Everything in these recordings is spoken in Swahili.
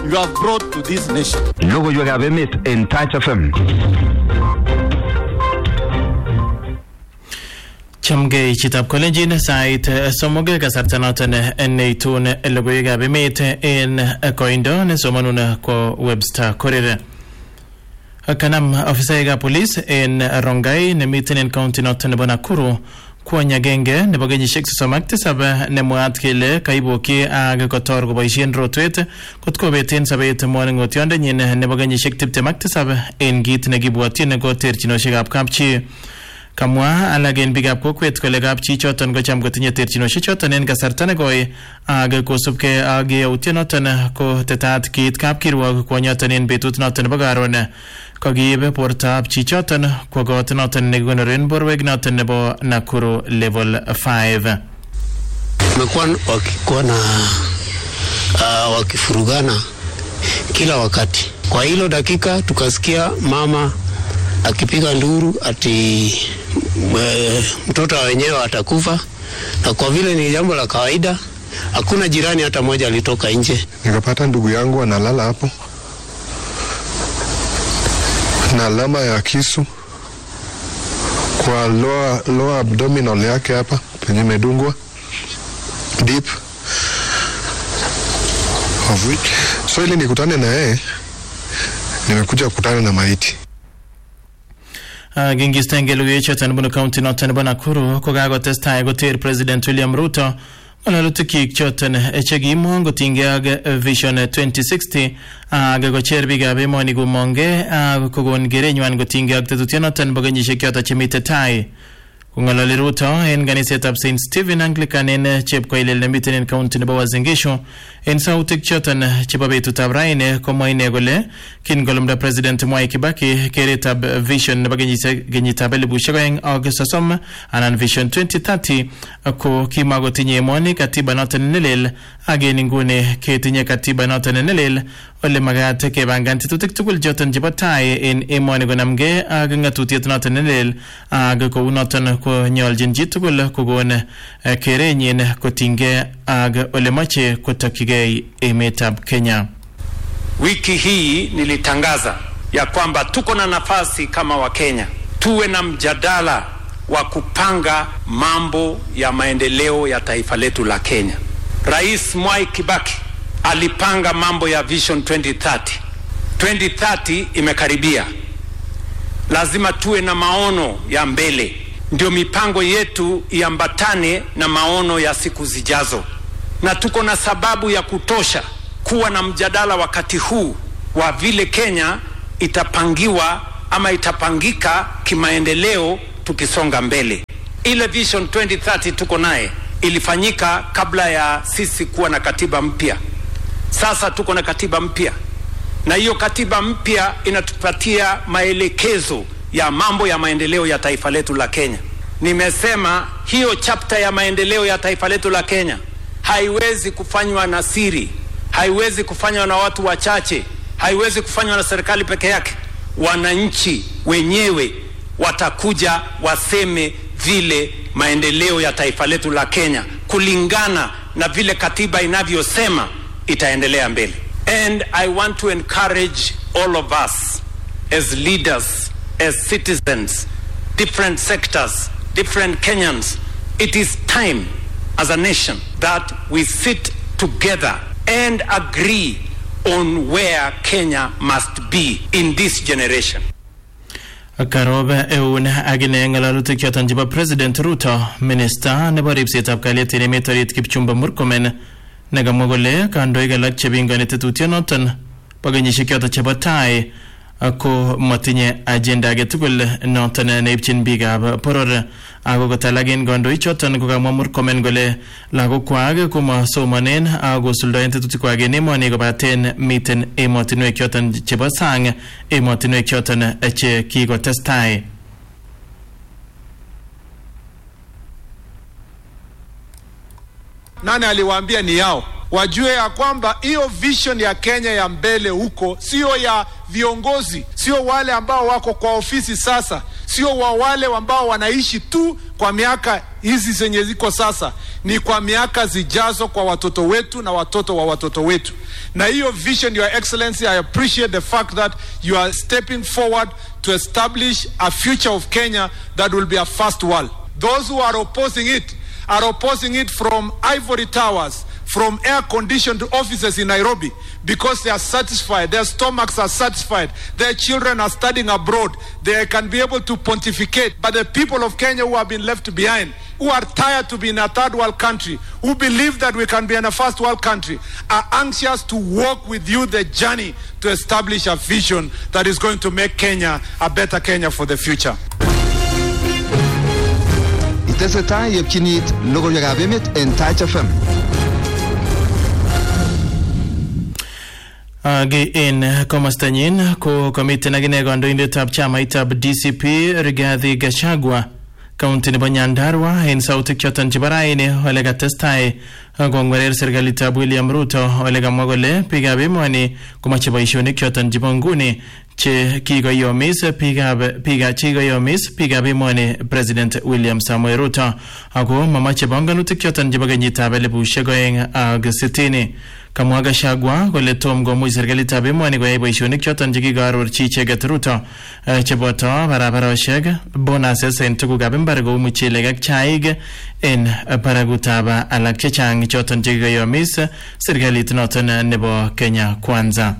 you have brought to this nation. Logoiwekab emet en Touch FM. Chamgei chitab kolenjin sait somok kasarta noton neitun logoiwekab emet en koindo nesomanun ko Webster Korir. Kanam ofisaekab polis en Rongai nemiten en county noton nebo Nakuru kwony agenge nebo kenyisiek sosom ak tisab nemwaat kele kaibokyi ak kotor koboisien rotwet kot kobeten sobet moning'otiondenyin nebo kenyisiek tiptem ak tisab en kit nekibwotyin ko terchinosiekab kapchi kamwa alak en biikab kokwet kole kapchi choton kocham kotinye terchinosiek choton en kasarta nekoi ak kosubkei ak yautiet noton ko tetat kiit kapkirwok kwonyoton en betut noton nebo karon kokiib bortab chichoton kwo kot noton nekikonoren borwek noton nebo Nakuru level 5 wamekuwa wakikuwa na uh, wakifurugana kila wakati. Kwa hilo dakika tukasikia mama akipiga nduru ati e, mtoto wa wenyewe atakufa, na kwa vile ni jambo la kawaida, hakuna jirani hata mmoja alitoka nje. Nikapata ndugu yangu analala hapo na alama ya kisu kwa lower, lower abdominal yake hapa penye imedungwa deep of which so ili nikutane na yeye nimekuja kukutana na maiti kingistenge logoiwechoton bunu county noton nebo Nakuru kokakotestai koter President William Ruto ng'ololutikyik choton chekimong kotinygei ak Vision 2060 ak kocher biikab emoni komongei ak kokon kerenywan kotinygei ak tetutyonoton nebo kenyisiek choton chemite tai kong'ololi Ruto en kanisetab St Stephen Anglican en chepkoilel nemiten en county nebo Uasin Gishu en sautik choton chebo betutab raini komwa ine kole kin kolumda President Mwai Kibaki keretab vision nebo kenyitab elibushek oeng ak sosom anan vision 2030 ko kimakotinye emoni katiba noton nelel ak en inguni ketinye katiba noton nelel ole makat kepangan tetutik tugul choton chebo tai en emoni konamgei ak ng'atutiet noton nelel ak kou noton konyoljin chitugul kokon kerenyin kotinygei ak ole moche kotokyigei emetab Kenya. Wiki hii nilitangaza ya kwamba tuko na nafasi kama Wakenya tuwe na mjadala wa kupanga mambo ya maendeleo ya taifa letu la Kenya. Rais Mwai Kibaki alipanga mambo ya Vision 2030. 2030 imekaribia, lazima tuwe na maono ya mbele, ndio mipango yetu iambatane na maono ya siku zijazo, na tuko na sababu ya kutosha kuwa na mjadala wakati huu wa vile Kenya itapangiwa ama itapangika kimaendeleo tukisonga mbele. Ile Vision 2030 tuko naye ilifanyika kabla ya sisi kuwa na katiba mpya. Sasa tuko na katiba mpya, na hiyo katiba mpya inatupatia maelekezo ya mambo ya maendeleo ya taifa letu la Kenya. Nimesema hiyo chapta ya maendeleo ya taifa letu la Kenya haiwezi kufanywa na siri, haiwezi kufanywa na watu wachache, haiwezi kufanywa na serikali peke yake. Wananchi wenyewe watakuja waseme vile maendeleo ya taifa letu la Kenya kulingana na vile katiba inavyosema itaendelea mbele. And I want to encourage all of us as leaders, as citizens, different sectors, different Kenyans. It is time as a nation that we sit together and agree on where Kenya must be in this generation. karob eun akine ng'alalutik choton chebo president ruto minista nebo ripsetab kalyet en emet orit kipchumba murkomen nekamwa kole kandoik alak chepingoni tetutyonoton bo kenyisiek choton chebo tai ko matinye agenda age tugul noton neibchin biikab boror ako kot alak en kandoichoton kokamwa murkomen kole lagokwak komasomanen ak kosuldoen tetutikwak en emoni kobaten miten emotinwek choton chebo sang emotinwek choton che kikotestai nani aliwaambia ni yao wajue ya kwamba hiyo vision ya Kenya ya mbele huko sio ya viongozi, sio wale ambao wako kwa ofisi sasa, sio wa wale ambao wanaishi tu kwa miaka hizi zenye ziko sasa ni kwa miaka zijazo kwa watoto wetu na watoto wa watoto wetu. Na hiyo vision, Your Excellency, I appreciate the fact that you are stepping forward to establish a future of Kenya that will be a first world. Those who are opposing it are opposing it from ivory towers, from air conditioned offices in Nairobi because they are satisfied, their stomachs are satisfied, their children are studying abroad, they can be able to pontificate. But the people of Kenya who have been left behind, who are tired to be in a third world country, who believe that we can be in a first world country, are anxious to walk with you the journey to establish a vision that is going to make Kenya a better Kenya for the future. Itesetai yepchinit logoiwekab emet en Touch FM. Age en komostanyin ko komiten akine kandoindetab chamaitab DCP Rigathi Gachagua kaunti nebo Nyandarua en sautik choton chebo raini ole katestai kongwerer serikalitab William Ruto ole kamwa kole biikab emoni komoche boisionik choton chebo nguni che kikoyomis biikab biika chekikoyomis biikab emoni President William Samoei Ruto ako mamache bongonutik choton chebo kenyitab elibushek oeng ak sitini kamwa Gachagua kole tom komuch serikalitab emoni koyai boisionik choton chekikoarorchi icheket Ruto eh, cheboto barabaroshek bonuses en tugukab mbar kou muchelek ak chaik en barakutab alak chechang choton chekikoyomis serikalit noton nebo Kenya Kwanza.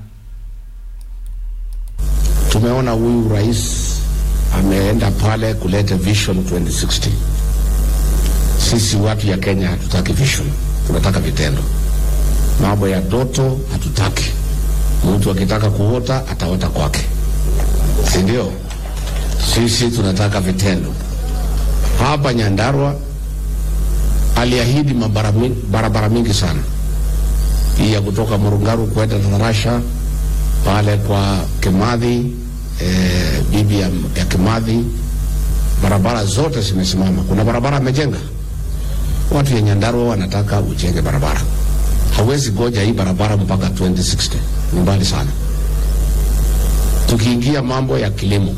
Tumeona huyu rais ameenda pale kuleta vision 2060. Sisi watu ya Kenya hatutaki vision, tunataka vitendo. Mambo ya ndoto hatutaki. Mtu akitaka kuota ataota kwake, si ndio? Sisi tunataka vitendo. Hapa Nyandarua aliahidi mabara mi- barabara mingi sana, hii ya kutoka Murungaru kwenda Tarasha pale kwa Kimathi eh, bibi ya, ya Kimathi, barabara zote zimesimama. Kuna barabara amejenga. Watu ya Nyandarua wanataka ujenge barabara, hawezi goja hii barabara mpaka 2060 ni mbali sana. Tukiingia mambo ya kilimo,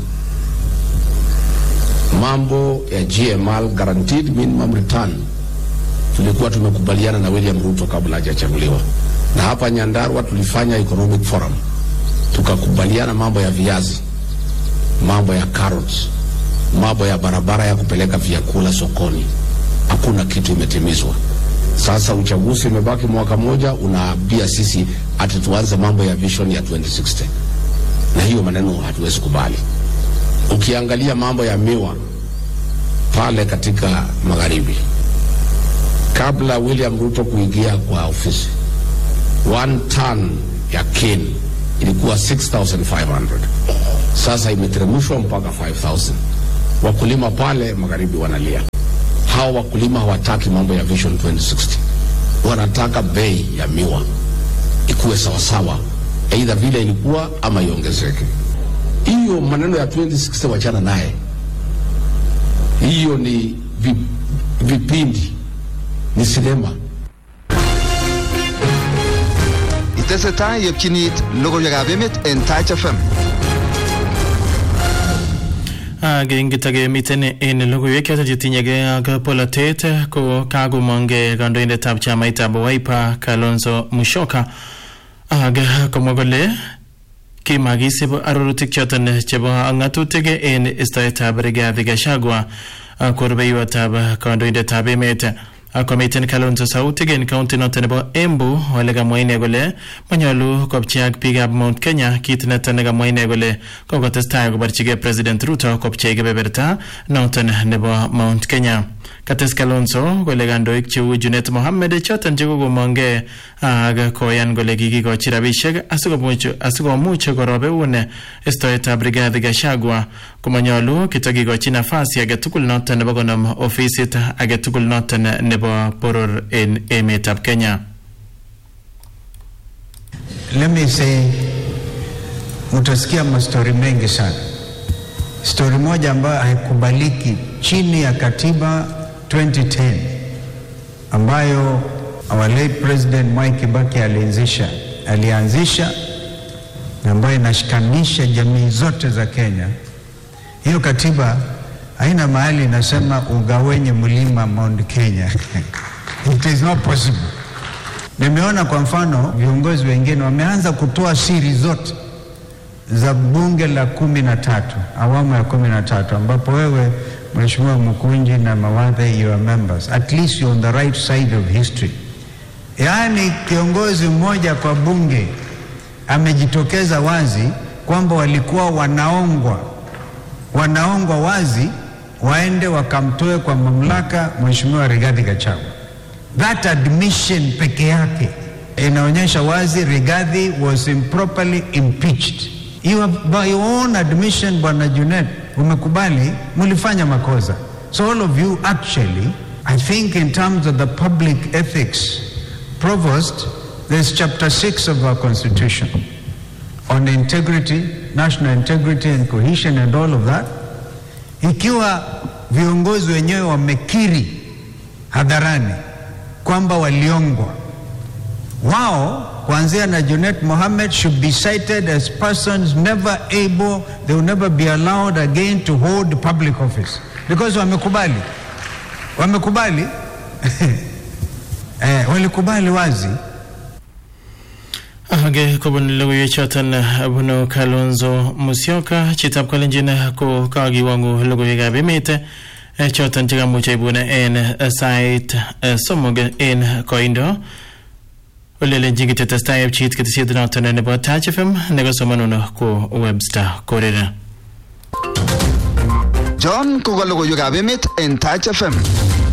mambo ya GML, guaranteed minimum return, tulikuwa tumekubaliana na William Ruto kabla hajachaguliwa, na hapa Nyandarua tulifanya economic forum tukakubaliana mambo ya viazi, mambo ya carrots, mambo ya barabara ya kupeleka vyakula sokoni. Hakuna kitu imetimizwa. Sasa uchaguzi umebaki mwaka moja, unaambia sisi ati tuanze mambo ya vision ya 2060 na hiyo maneno hatuwezi kubali. Ukiangalia mambo ya miwa pale katika magharibi, kabla William Ruto kuingia kwa ofisi, one ton ya cane ilikuwa 6500 sasa imeteremshwa mpaka 5000 wakulima pale magharibi wanalia hawa wakulima hawataki mambo ya vision 2060 wanataka bei ya miwa ikuwe sawasawa aidha vile ilikuwa ama iongezeke hiyo maneno ya 2060 wachana naye hiyo ni vi, vipindi ni sinema Itesetai yepchinit logoiwekab emet en Touch FM. Kingitake en logoiwek choton chetinyegei ak polatet ko kakomong'e kandoindetab chamaitab Wiper Kalonzo Musyoka ak komwa kole kimakisib arorutik choton chebo ng'atutik en istoetab Rigathi Gachagua ko rubeiwotab kandoindetab emet komiten Kalonzo sautik en kaunti noton nebo Embu ole kamwa ine kole manyolu kopchi ak biikab Mount Kenya kit neton nekamwa ine kole kokotestai koborchigei President Ruto kopchei kebeberta noton nebo Mount Kenya kates Kalonzo kole kandoik cheu Junet Mohammed choton chekokomong'e ak koyan kole kikikochi rabisiek asikomuch asikomuch korobeun istoetab Rigathi Gachagua komanyolu kitakikochi nafasi agetugul noton nebo konom ofisit agetugul noton nebo boror en emetab Kenya. Let me say, mtasikia mastori mengi sana. Stori moja ambayo haikubaliki chini ya katiba 2010 ambayo our late president Mwai Kibaki alianzisha alianzisha na ambayo inashikanisha jamii zote za Kenya. Hiyo katiba haina mahali inasema ugawenye mlima Mount Kenya. It is not possible. Nimeona kwa mfano viongozi wengine wameanza kutoa siri zote za bunge la kumi na tatu awamu ya kumi na tatu ambapo wewe Mheshimiwa Mkunji na Mawadhe you are members at least you're on the right side of history. Yaani kiongozi mmoja kwa bunge amejitokeza wazi kwamba walikuwa wanaongwa wanaongwa wazi waende wakamtoe kwa mamlaka Mheshimiwa Rigathi Gachagua. That admission peke yake inaonyesha wazi Rigathi was improperly impeached. You have, by your own admission, Bwana Junet, umekubali mulifanya makosa. So all of you actually, I think in terms of the public ethics, Provost, there's chapter 6 of our constitution on integrity, national integrity and cohesion and all of that. Ikiwa viongozi wenyewe wamekiri hadharani kwamba waliongwa, wao kuanzia na Junet Mohammed should be cited as persons never able, they will never be allowed again to hold public office because wamekubali, wamekubali eh, walikubali wazi age kobun logoiwek choton bunu kalonzo musyoka chitab kalenjin ko kakiwangu logoiwekab emet eh, choton chekamuche ibune en sait eh, somok en koindo olelenjin kitestai pchit ketesiet noton nebo Touch FM nekosomanun ko Webster Korera John ko ka logoiwekab emet en Touch FM.